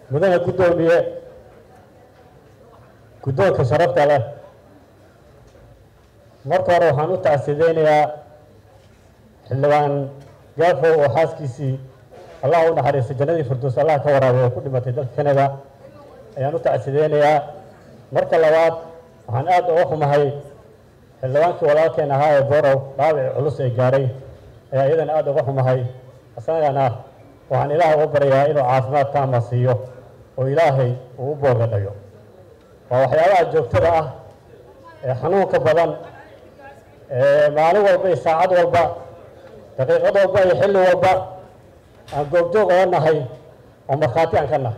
mudane guddoomiye guddoonka sharafta leh marka hore waxaan u tacsideynayaa xildhibaan gaafo oo xaaskiisii allah u naxariistay jannadii firdows allah ka waraabay oo ku dhimatay dalka canada ayaan u tacsideynayaa marka labaad waxaan aada uga xumahay xildhibaankii walaalkeen ahaa ee borow dhaawici culus ee gaaray ayaa iyadana aada uga xumahay isagana waxaan ilaahay uga baryayaa inuu caafimaad taama siiyo oo ilaahay uu u boogadhayo waa waxyaabaha joogtada ah ee xanuunka badan ee maalin walba iyo saacad walba daqiiqad walba iyo xilli walba aan goobjoog oga nahay oo markhaati aan ka nahay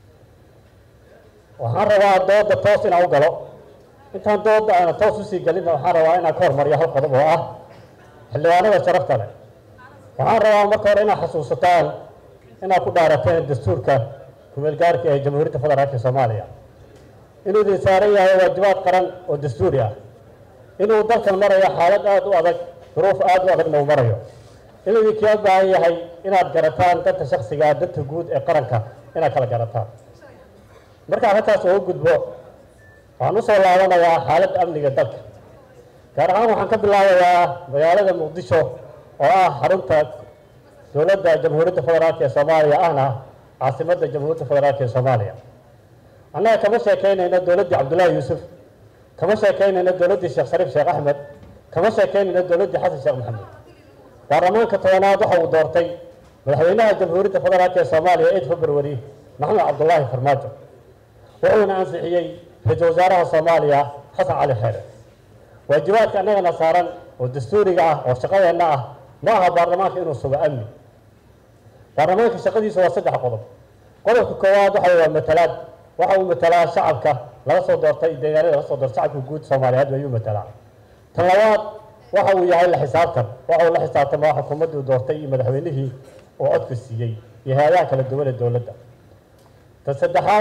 waxaan rabaa dooda toos inaan u galo intaan dooda aana toos usii gelina waxaan rabaa inaan ka hormariyo hal qodob oo ah xildhibaanada sharafta leh waxaan rabaa marka hore inaad xasuusataan inaad ku dhaarateen dastuurka kumeelgaarka ee jamhuuriyadda federaalka soomaaliya inuu idin saaran yahay waajibaad qaran oo dastuuri ah inuu dalkan marayo xaalad aada u adag duruuf aada u adagna uu marayo inuu idinkaa baahan yahay inaad garataan danta shaksiga danta guud ee qaranka inaad kala garataan markaan halkaas uga gudbo waxaan usoo laabanayaa xaaladda amniga dalka gaar ahaan waxaan ka bilaabayaa magaalada muqdisho oo ah xarunta dowladda jamhuuriyadda federaalk ee soomaaliya ahna caasimadda jamhuuriyadda federaalk ee soomaaliya annaga kama sheekeynayno dowladdii cabdullaahi yuusuf kama sheekeynayno dowladdii sheekh shariif sheekh axmed kama sheekeynayno dowladdii xasan sheekh maxamed baarlamaanka tobanaad waxa uu doortay madaxweynaha jamhuuriyadda federaalk ee soomaaliya eid february maxamed cabdullaahi farmaajo wuxuuna ansixiyey ra-iisul wasaaraha soomaaliya xasan cali xeere waajibaadka annagana saaran oo dastuuriga ah oo shaqadeenna ah ma aha baarlamaanka inuu sugo amni baarlamaanka shaqadiisu waa saddex qodob qodobka koowaad waxa waa matalaad waxa uu matalaa shacabka laga soo doortay deegaanada laga soo doortay shacabka guud soomaaliyeed ayuu matalaa tan labaad waxa uu yahay la xisaabtan waxa uu la xisaabtamaa xukuumaddii doortay iyo madaxweynihii oo codka siiyey iyo hay-adaha kala duwan ee dowladda tan saddexaad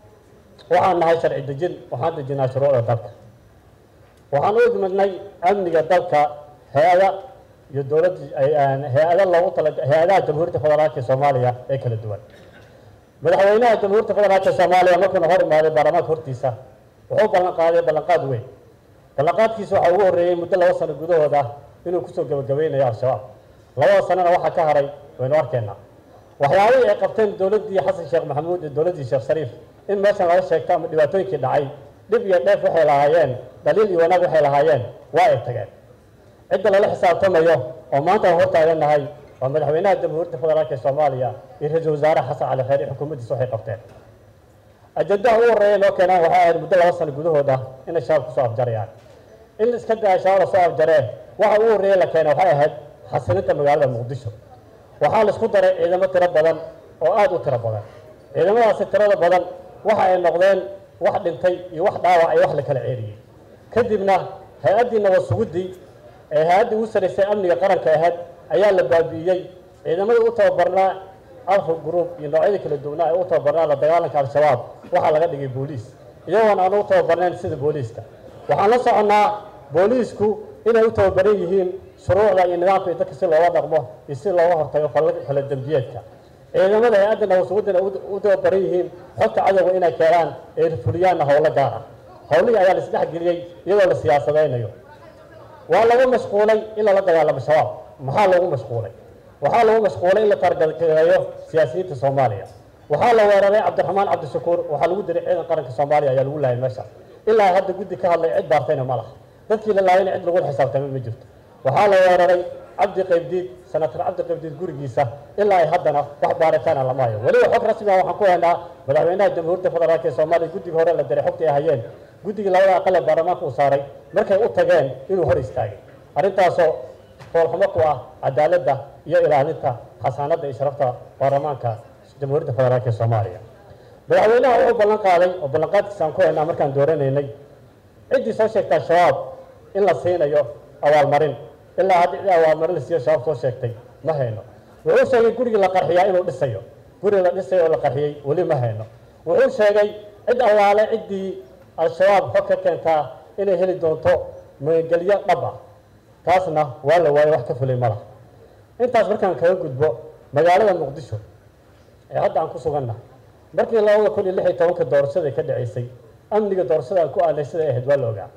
waxaan nahay sharci dejin waxaan dejinaa shuruucda dalka waxaan u idmadnay amniga dalka hay-ada iyo dowladda hay-ada loogu tala hay-adaha jamhuuriyadda federaalka ee soomaaliya ee kala duwan madaxweynaha jamhuuriyadda federaalka soomaaliya markuuna hor imaaday baarlamaanka hortiisa wuxuu ballan qaaday ballanqaad weyn ballanqaadkiisa waxaa ugu horreeyey muddo laba sano gudahooda inuu kusoo gabagabeynayo al-shabaab labada sanona waxaa ka haray waynu arkeenaa waxyaabihii ay qabteen dowladdii xasan sheekh maxamuud iyo dowladdii sheekh shariif in meeshan laga sheegto ama dhibaatooyinkii dhacay dhib iyo dheef waxay lahaayeen dhaliil iyo wanaag waxay lahaayeen waa ay tageen cidda lala xisaabtamayo oo maanta aan hortaagannahay waa madaxweynaha jamhuuriyadda federaalk ee soomaaliya iyo ra-iisul wasaare xasan cali kheyr iyo xukuumaddiisa waxay qabteen ajandaha ugu horreeya loo keenaan waxay ahayd muddo laba sano gudahooda inay shabaab kusoo afjarayaan in iska daa shabaab lasoo afjaree waxa ugu horreeya la keenay waxay ahayd xasilinta magaalada muqdisho waxaa la isku daray ciidamo tiro badan oo aada u tiro badan ciidamadaasi tirada badan waxa ay noqdeen wax dhintay iyo wax dhaawac iyo wax la kala ceeriyey kadibna hay-addii nabad suguddii ee hay-addii ugu saraysay amniga qaranka ahayd ayaa la baabi'iyey ciidamadii u tababarnaa alfa group iyo noocyadii kala duwanaa ee u tababarnaa la dagaalanka al-shabaab waxaa laga dhigay booliis iyagoon aan u tababarnayn sida booliiska waxaan la soconnaa booliisku inay u tababaran yihiin shuruucda iyo nidaamka iyo dadka si looga dhaqmo iyo si looga hortago fala dembiyeedka ciidamada hay-adda nabadsuguddina u tababaran yihiin xogta cadowga inay keenaan ee fuliyaanna howlo gaar ah howlihii ayaa la isdhexgeliyey iyadoo la siyaasadaynayo waa laga mashquulay in lala dagaalamo shabaab maxaa loogu mashquulay waxaa lagu mashquulay in la taargareeyo siyaasiyiinta soomaaliya waxaa la weeraray cabdiraxmaan cabdishakuur waxaa lagu diray ciidan qaranka soomaaliya ayaa lagu laayay meesha ilaa hadda guddi ka hadlay cid baartayna ma laha dadkii la laayayna cid lagula xisaabtamay ma jirto waxaa la weeraray cabdi qaybdiid senator cabdi qaybdiid gurigiisa ilaa ay haddana wax baaritaana lama hayo weliba xog rasmi ah waxaan ku haynaa madaxweynaha jamhuuriyadda federaalk ee soomaaliya guddiga hore la diray xogtii ay hayeen guddigii labada aqal ee baarlamaanka uu saaray markay u tageen inuu hor istaagay arrintaasoo foolxumo ku ah cadaaladda iyo ilaalinta xasaanadda iyo sharafta baarlamaanka jamhuuriyadda federaalk ee soomaaliya madaxweynaha wuxuu ballan qaaday oo ballanqaadkiisa aan ku haynaa markaan dooranaynay ciddii soo sheegtaa shabaab in la siinayo abaalmarin ilaa hadda cid abaalmarin la siiyo shabaab soo sheegtay ma hayno wuxuu sheegay gurigii la qarxiyaa inuu dhisayo guri la dhisayo oo la qarxiyey weli ma hayno wuxuu sheegay cid allaale ciddii al-shabaab xog ka keentaa inay heli doonto magangelyo dhab ah taasna waa la waayo wax ka fulay ma laha intaas markaan kaga gudbo magaalada muqdisho ee hadda aan ku suganna markii labada kun iyo lix iyo tobanka doorashada ka dhaceysay amniga doorashada aan ku aanay siday ahayd waa la ogaa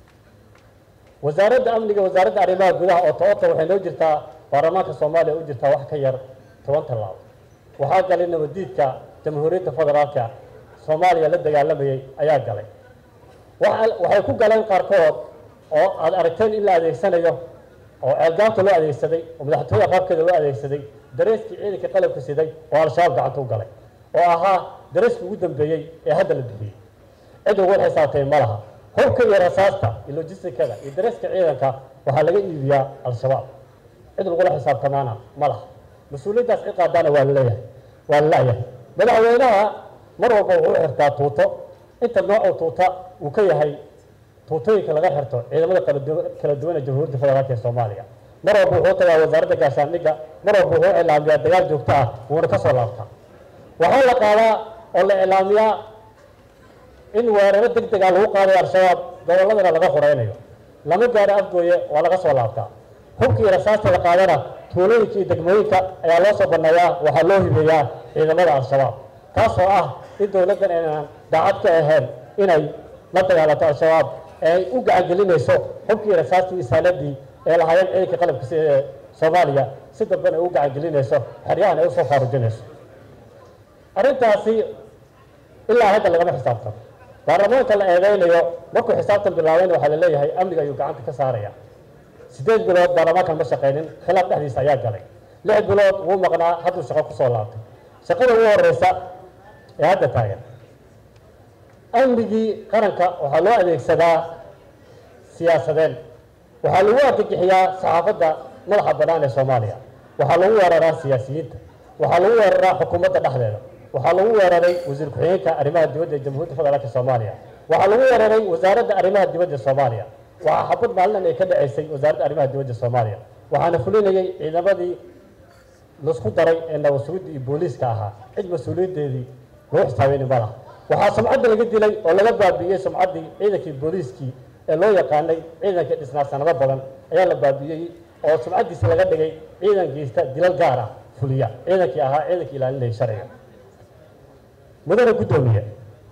wasaaradda amniga wasaaradda arrimaha gudaha oo toota waxay noo jirtaa baarlamaanka soomaaliya u jirtaa wax ka yar toban tallaabo waxaa galay nabadiidka jamhuuriyadda federaalka soomaaliya la dagaalamayay ayaa galay waxay ku galeen qaarkood oo aad aragteen in la adeegsanayo oo ceelgaabta loo adeegsaday oo madaxtooyada qaabkeeda loo adeegsaday dareeskii ciidanka qalabka siday oo al-shabaab gacanta u galay oo ahaa dareeskii ugu dambeeyey ee hadda la bixiyey cid ugu xisaabtay ma laha hubka iyo rasaasta iyo logistikada iyo dareeska ciidanka waxaa laga iibiyaa al-shabaab cid lagula xisaabtamaana ma laha mas-uuliyaddaas cid qaadaana waa laleeyahay waa lalayahay madaxweynaha mar walba wuxuu xirtaa tuuto inta noocu tuuta uu ka yahay tuutooyinka laga xirto ciidamada kala duwan ee jamhuuriyadda federaalka ee soomaaliya mar walba wuxuu tagaa wasaaradda gaashaandhigga mar walba wuxuu iclaamiyaa dagaal joogto ah wuuna ka soo laabtaa waxaa la qaadaa oo la iclaamiyaa in weeraro deg dega lagu qaadayo al-shabaab gobolladana laga horeynayo lama gaaro afgooye waa laga soo laabtaa hubkii rasaasta la qaadana tuulooyinka iyo degmooyinka ayaa loo soo banneeyaa waxaa loo hibeeyaa ciidamada al-shabaab taasoo ah in dowladdan aynaan daacad ka ahayn inay la dagaalanto al-shabaab ee ay u gacangelinayso hubkii rasaastii iyo saaladii ee lahaayeen ciidanka qalabka si ee soomaaliya si damban ay u gacangelinayso xeryahan ay usoo faarujinayso arrintaasi ilaa hadda lagama xisaabtano baarlamaanka la eedeynayo markuu xisaabtan bilaabayna waxaa la leeyahay amniga ayuu gacanta ka saaraya siddeed bilood baarlamaankan ma shaqaynin khilaaf dhexdiisa ayaa galay lix bilood wuu maqnaa hadduu shaqo kusoo laabtay shaqada ugu horeysa ee hadda taagan amnigii qaranka waxaa loo adeegsadaa siyaasadeen waxaa lagu argagixiyaa saxaafadda madaxa bannaan ee soomaaliya waxaa lagu weeraraa siyaasiyiinta waxaa lagu weeraraa xukuumadda dhexdeeda waxaa lagu weeraray wasiir ku-xigeenka arrimaha dibadda ee jamhuuriyadda federaalka soomaaliya waxaa lagu weeraray wasaaradda arrimaha dibadda soomaaliya waxaa xabad maalin ay ka dhaceysay wasaaradda arrimaha dibadda soomaaliya waxaana fulinayay ciidamadii laisku daray ee nabadsuguda iyo booliiska ahaa cid mas-uuliyaddeedii lagu xisaabeyni ma laha waxaa sumcadda laga dilay oo laga baabi'iyey sumcaddii ciidankii booliiskii ee loo yaqaanay ciidanka dhisnaa sanado badan ayaa la baabi'iyey oo sumcaddiisa laga dhigay ciidan geysta dilal gaar ah fuliya ciidankii ahaa ciidankii ilaalinayay sharciga mudane guddoomiye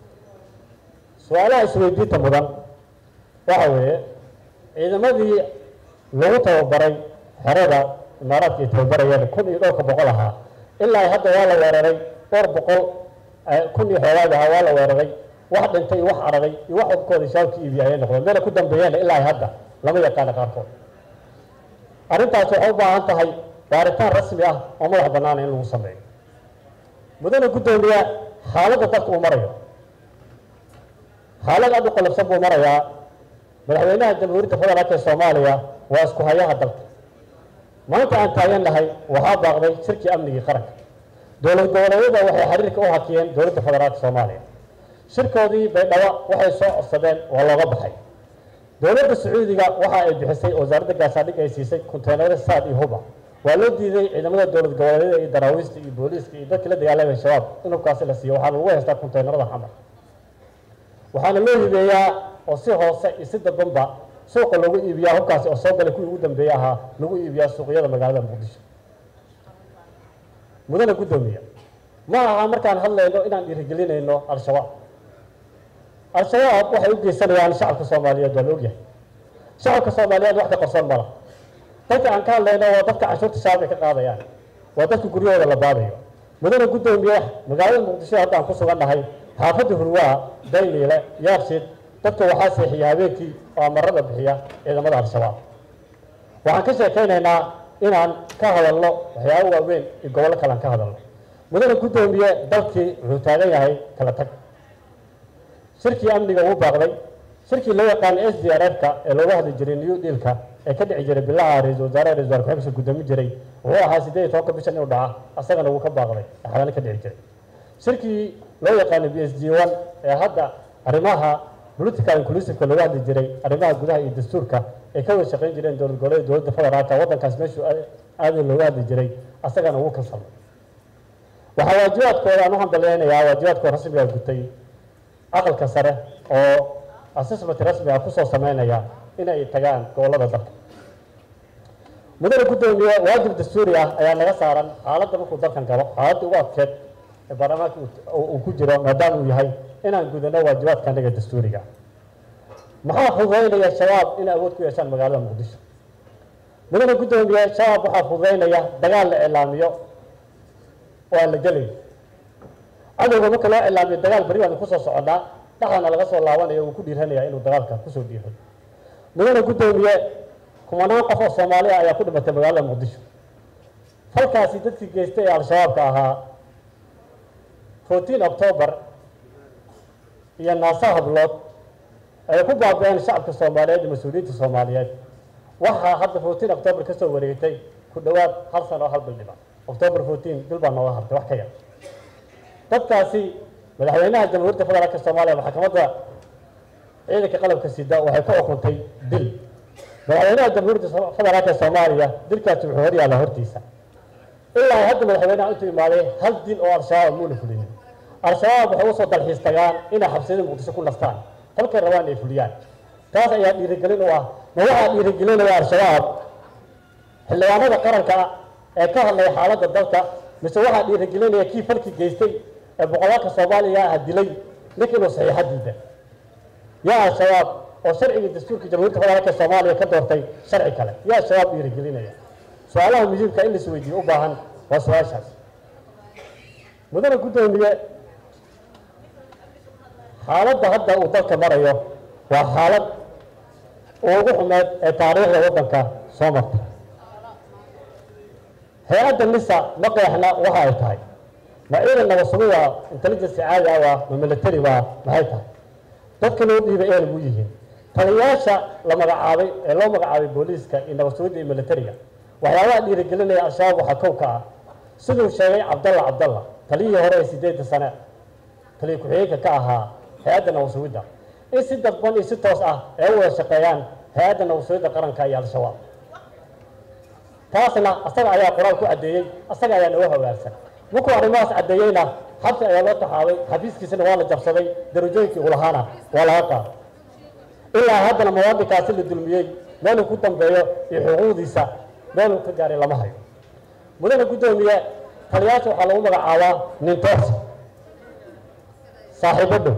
su-aalaha isweydiinta mudan waxa weeye ciidamadii lagu tababaray xerada imaaraadka ay tababarayeen kun iyo dhowrka boqol ahaa ilaa hadda waa la weeraray dhowr boqol kun iyo xoogaag ahaa waa la weeraray wax dhintay iyo wax araray iyo wax ubkooda shaabka iibiya ayay noqdeen meela ku dambeeyeen ilaa hadda lama yaqaana qaarkood arrintaas waxay u baahan tahay baaritaan rasmi ah oo madax bannaana in lagu sameeyo mudane guddoomiye xaaladda dalka uu marayo xaalad aad u qalabsan buu marayaa madaxweynaha jamhuuriyadda federaalka ee soomaaliya waa isku hayaha dalka maanta aan taagan nahay waxaa baaqday shirkii amnigii qaranka dowlad goboleedyada waxay xiriirka u hakiyeen dowladda federaalka soomaaliya shirkoodii baydhabo waxay soo codsadeen waa looga baxay dowladda sacuudiga waxa ay bixisay wasaaradda gaashaandhig ay siisay konteenaro saad iyo huba waa loo diiday ciidamada dowlad goboleedyada iyo daraawiista iyo booliiska iyo dadkii la dagaalamaya shabaab in hubkaasi la siiyo waxaana lagu haystaa konteenarada xamar waxaana loo hibeeyaa oo si hoose iyo si dadbanba suuqa loogu iibiyaa hubkaasi oo soo galay kuwii ugu dambeeye ahaa lagu iibiyaa suuqyada magaalada muqdisho mudane guddoomiye ma aha markaan hadlayno inaan dhiirigelinayno al-shabaab al-shabaab waxay u geysanayaan shacabka soomaaliyeed waa la ogyahay shacabka soomaaliyeed wax ka qarsoon ma laha dadka aan ka hadlayno waa dadka canshuurta shacabka ka qaadayaan waa dadka guryahooda la baadayo mudane guddoomiye magaalada muqdisho hadda aan ku sugan nahay xaafadda hurwaa dayniile yaabshid dadka waxaa seexiya habeenkii oo amarada bixiya ciidamada al-shabaab waxaan ka sheekaynaynaa inaan ka hadalno waxyaabo waaweyn iyo gobollo kale aan ka hadalno mudane guddoomiye dalkii wuxuu taagan yahay kala tag shirkii amniga wuu baaqday shirkii loo yaqaanay s d r f-ka ee looga hadli jiray new dealka ee ka dhici jiray bilaha ra-isul wasaaraha ra-isul wasaar ku-xigeenka guddoomi jiray wuxuu ahaa siddeed iyo tobanka bishan inuu dhaca asagana wuu ka baaqday ee xalaali ka dhici jiray shirkii loo yaqaanay b s g one ee hadda arrimaha political inclusiveka looga hadli jiray arrimaha gudaha iyo dastuurka ay ka wada shaqayn jireen dowlad goboleeda dowladda federaalka waddankaas meeshuu aada looga hadli jiray asagana wuu kansalmay waxaa waajibaadkooda aan u hambaleynayaa waajibaadkooda rasmiga gutay aqalka sare oo assessment rasmi ah kusoo sameynaya inay tagaan gobollada dalka mudane guddoomiye waajib dastuuri ah ayaa naga saaran xaaladda markuu dalkan galo xaaladda ugu adkeed ee baarlamaanka uu ku jiro maadaama uu yahay inaan gudano waajibaadka anaga dastuuriga maxaa fududaynaya shabaab inay awood ku yeeshaan magaalada muqdisho mudana guddoomiye shabaab waxaa fududaynaya dagaal la iclaamiyo oo aan la gelayn cadowga marka loo iclaamiyo dagaal beri baan kusoo soconnaa dhaxana laga soo laabanaya uu ku dhiiranaya inuu dagaalka kusoo dhiiray mudana guddoomiye kumanaan qof oo soomaali ah ayaa ku dhimatay magaalada muqdisho falkaasi dadkii geystay ee al-shabaabka ahaa fourteen october iyo naasa hablood ay ku baabi-een shacabka soomaaliyeed iyo mas-uuliyiinta soomaaliyeed waxaa hadda fourteen october ka soo wareegtay ku dhowaad hal sano oo hal bil dhiba october fourteen bil baa nooga hartay wax ka yar dadkaasi madaxweynaha jamhuuriyadda federaalka soomaaliya maxkamadda ciidanka qalabka sida waxay ku xukuntay dil madaxweynaha jamhuuriyadda federaalka soomaaliya dilkaasi wuxuu hor yaalla hortiisa ilaa hadda madaxweynaha intuu imaaday hal dil oo al-shabaab muuna fulinin al-shabaab waxay usoo dalxiis tagaan inay xabsiyada muqdisho ku nastaan halkay rabaan ay fuliyaan taas ayaa dhiirigelin u ah ma waxaa dhiirigelinaya al-shabaab xildhibaanada qaranka ee ka hadlaya xaaladda dalka mise waxaa dhiirigelinaya kii falki geystay ee boqolaalka soomaaliya ah dilay ninka inuu saxiixa diida yaa al-shabaab oo sharciga dastuurka jamhuuriyadda federaalka soomaaliya ka doortay sharci kale yaa al-shabaab dhiirigelinaya su-aalaha muhiimka in laisweydiiyo u baahan waa su-aashaas mudana guddoomiye xaaladda hadda uu dalka marayo waa xaalad ugu xumeed ee taariikhda waddanka soo marta hay-adda nisa ma qeexna waxa ay tahay ma ciidan nabadsugu waa intelligence caadi ah waa ma military waa maxay tahay dadka loo dhiibay ee lagu yihiin taliyayaasha la magacaabay ee loo magacaabay booliiska iyo nabadsugidda iyo militariga waxyaabaha dhiirigelinaya al-shabaab waxaa kow ka ah siduu sheegay cabdalla cabdalla taliyihii hore ee sideedda sane taliya ku-xigeenka ka ahaa hay-adda nabadsugidda in si dadban iyo si toos ah ay u wada shaqeeyaan hay-adda nabadsugidda qaranka iyo al-shabaab taasna asaga ayaa qoraal ku caddeeyey asaga ayaa naga hogaagsan markuu arrimahaas caddeeyeyna xabsi ayaa loo taxaabay xafiiskiisana waa la jabsaday darajooyinkii uu lahaana waa laga qaaday ilaa haddana muwaadinkaasi la dulmiyey meeluu ku dambeeyo iyo xuquuqdiisa meeluu ka gaaray lama hayo mudana guddoomiye taliyaasha waxaa lagu magacaabaa nintoos saaxiibo dhow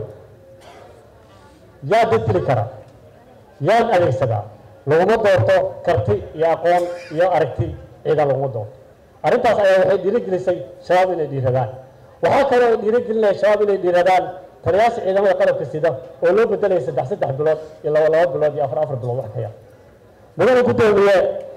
yaa dadtili kara yaan adeegsadaa laguma doorto karti iyo aqoon iyo aragti ciidan laguma doorto arrintaas ayaa waxay dhiirigelisay shabaab inay dhiiradaan waxaa kaloo ay dhiirigelinaya shabaab inay dhiiradaan taliyaasha ciidamada qalabka sida oo loo bedelaya saddex saddex bilood iyo laba laba bilood iyo afar afar bilood wax ka yar mudana guddoomiye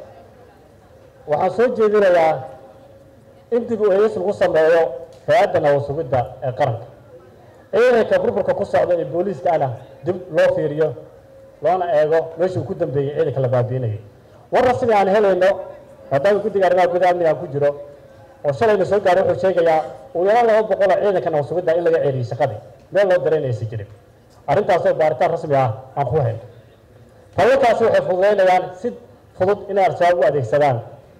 waxaan soo jeedinayaa in dib u eegis lagu sameeyo hay-adda nabadsugidda ee qaranka ciidanka burburka ku socda ee booliiska ana dib loo fiiriyo loona eego meeshuu ku dambeeyey ciidanka la baabiinayay war rasmi aan helayno maadaama guddiga arrimaha gudaha amniga aan ku jiro oo shalayna soo gaaray wuxuu sheegayaa ugu yaraan laba boqoloo ciidanka nabadsugidda in laga ceeliyey shaqadii meel loo daraynaysa jirin arrintaasoo baaritaan rasmi ah aan ku hayno fallalkaasi waxay fududaynayaan si fudud inay al-shabaab u adeegsadaan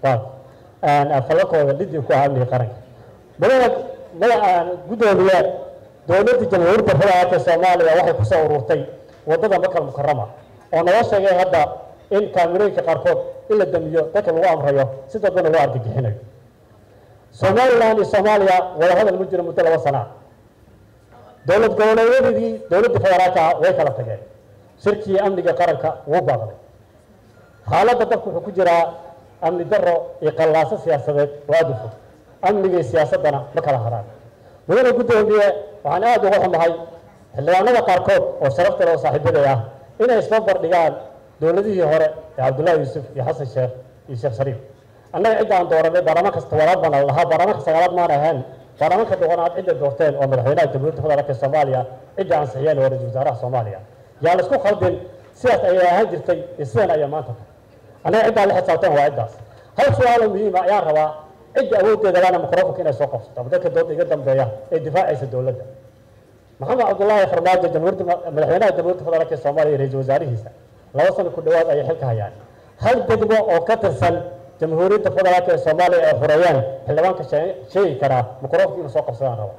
fallalkooda lidii ku ah amniga qaranka madaxa madaxa guddoomiye dowladda jamhuuriyadda federaalka soomaaliya waxay kusoo ururtay waddada makal mukarama oo noo sheegay hadda in kaamirooyinka qaarkood in la damiyo dadka lagu amrayo si dadbana loo argagixinayo somalilan iyo soomaaliya wadahadal ma jiro muddo laba sana dowlad goboleedyadii dowladda federaalka way kala tageen shirkii amniga qaranka wuu baaqday xaaladda dalku wuxuu ku jiraa amni daro iyo qallaaso siyaasadeed oo aada u fog amniga iyo siyaasaddana ma kala haraan mudana guddoomiye waxaan aada uga xumahay xildhibaanada qaarkood oo sharafta leh oo saaxiibaday ah inay isla bardhigaan dowladihii hore ee cabdullaahi yuusuf iyo xasan sheekh iyo sheekh shariif annaga cidda aan dooranay baarlamaanka tobanaad baan la lahaa baarlamaanka sagaalaad maan ahayn baarlamaanka doqonaad cidda doorteen oo madaxweynaha jamhuuriyadda federaalka soomaaliya cidda ansixiyeen oo ra-iisul wasaaraha soomaaliya yaa la isku khaldin sidaas ayay ahaan jirtay iyo sidan ayaa maanta tahay annaga ciddaan la xisaabtan waa ciddaas hal su-aalo muhiima ayaan rabaa cidda awooddeeda lana microfonka inay soo qabsato ama dadka dooda iga dambeeya ee difaacaysa dowladda maxamed cabdullaahi farmaajo jamhuuriyadda madaxweynaha jamhuuriyadda federaalka soomaaliya iyo ra-iisul wasaarihiisa laba sano ku dhowaad ayay xilka hayaan hal degmo oo ka tirsan jamhuuriyadda federaalka ee soomaaliya ay xoreeyaan xildhibaanka sheegi karaa microfonka inuu soo qabsadaan raba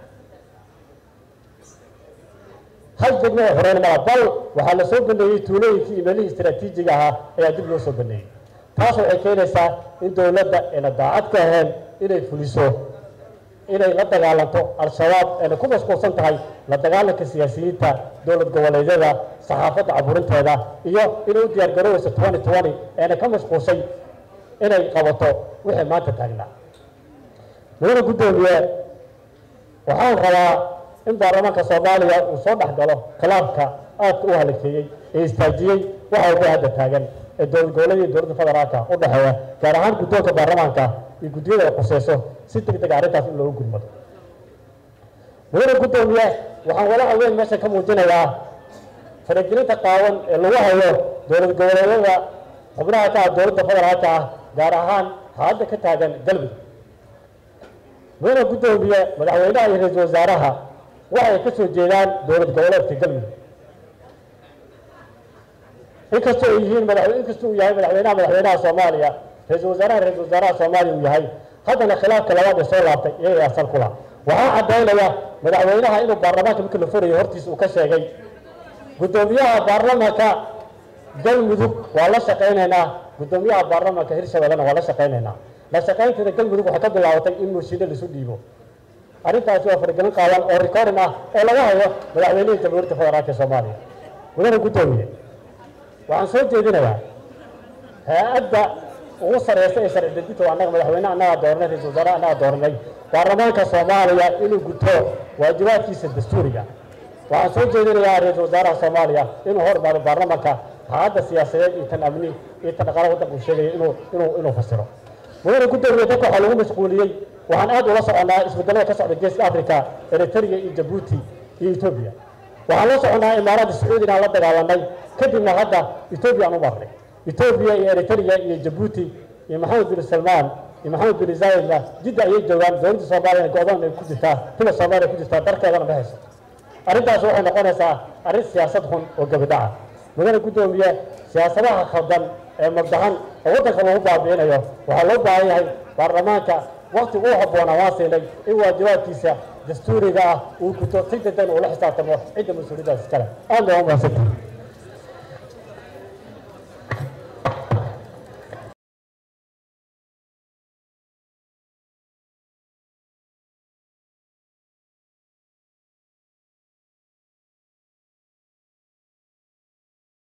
hal degmo oo xoreyn mala bal waxaa la soo baneeyey tuulooyinkii iyo meelihii istaraatiijiga ahaa ayaa dib loo soo baneeyey taas waxay keenaysaa in dowladda ayna daacad ka ahayn inay fuliso inay la dagaalanto al-shabaab ayna ku mashquulsan tahay la dagaalanka siyaasiyiinta dowlad goboleedyada saxaafadda caburinteeda iyo inay u diyaar garooweyso twenty twenty ayna ka mashquulshay inay qabato wixii maanta taagnaa mudane guddoomiye waxaan rabaa in baarlamaanka soomaaliya uu soo dhex galo khilaafka aadka u halakeeyey ee istaajiyey waxa uga hadda taagan ee dowlad goboleed iyo dowladda federaalka u dhexeeya gaar ahaan guddoonka baarlamaanka iyo guddiyada ay khuseyso si deg deg arrintaas in loogu gudmado mudane guddoomiye waxaan walaaca weyn meesha ka muujinayaa faragelinta qaawan ee lagu hayo dowlad goboleedyada xubnaha ka ah dowladda federaalka ah gaar ahaan hadda ka taagan galmudug mudane guddoomiye madaxweynaha iyo ra-iisul wasaaraha waxay ka soo jeedaan dowlad goboleedka galmudug inkastoo ay yihiin madax inkastoo uu yahay madaxweynaha madaxweynaha soomaaliya ra-iisul wasaaraha ra-iisul wasaaraha soomaaliya uu yahay haddana khilaafka labaad ee soo laabtay iyaga asal ku laha waxaa caddaynaya madaxweynaha inuu baarlamaanka markii la furayo hortiisa uu ka sheegay guddoomiyaha baarlamaanka galmudug waa la shaqaynaynaa guddoomiyaha baarlamaanka hirshabellena waa la shaqaynaynaa la shaqaynteeda galmudug waxay ka bilaabatay in mooshiino laisu dhiibo arrintaasi waa faragelin qaadan oo recording ah oo laga hayo madaxweynihii jamhuuriyadda federaalka soomaaliya mudane guddoomiye waxaan soo jeedinayaa hay-adda ugu sareysa ee sharci dejinta waa annaga madaxweyne annagaa dooranay ra-isul wasaare annagaa dooranay baarlamaanka soomaaliya inuu guto waajibaadkiisa dastuuriga waxaan soo jeedinayaa ra-iisul wasaaraha soomaaliya inuu hor imaado baarlamaanka xaaladda siyaasadeed iyo tan amni iyo tan dhaqaalaha waddanka uu sheegaya inuu inuu inuu fasiro mudane guddoomiye dadka waxaa lagu mashquuliyey waxaan aad ula soconnaa isbedelada ka socda geeska africa eritrea iyo jabuuti iyo etoobiya waxaan la soconnaa imaaraadda sacuudi inaan la dagaalanay kadibna hadda etoobiya aan u marnay etoobiya iyo eritrea iyo jabuuti iyo maxamed bin salmaan iyo maxamed bin zayedna jidda ayay joogaan dowladda soomaaliya go-doon ay ku jirtaa tila soomaaliya ku jirtaa darkeedana ma hayso arrintaas waxay noqonaysaa arrin siyaasad xun oo gabadhaca mudane guddoomiye siyaasadaha khaldan ee mabdahan oo waddanka lagu baabi'inayo waxaa loo baahan yahay baarlamaanka wakti uu habboonaa waan siinay in waajibaadkiisa dastuuriga ah uu guto si dedan uu la xisaabtamo cidda mas-uuliyaddaas iskale aad baa u mahadsantahay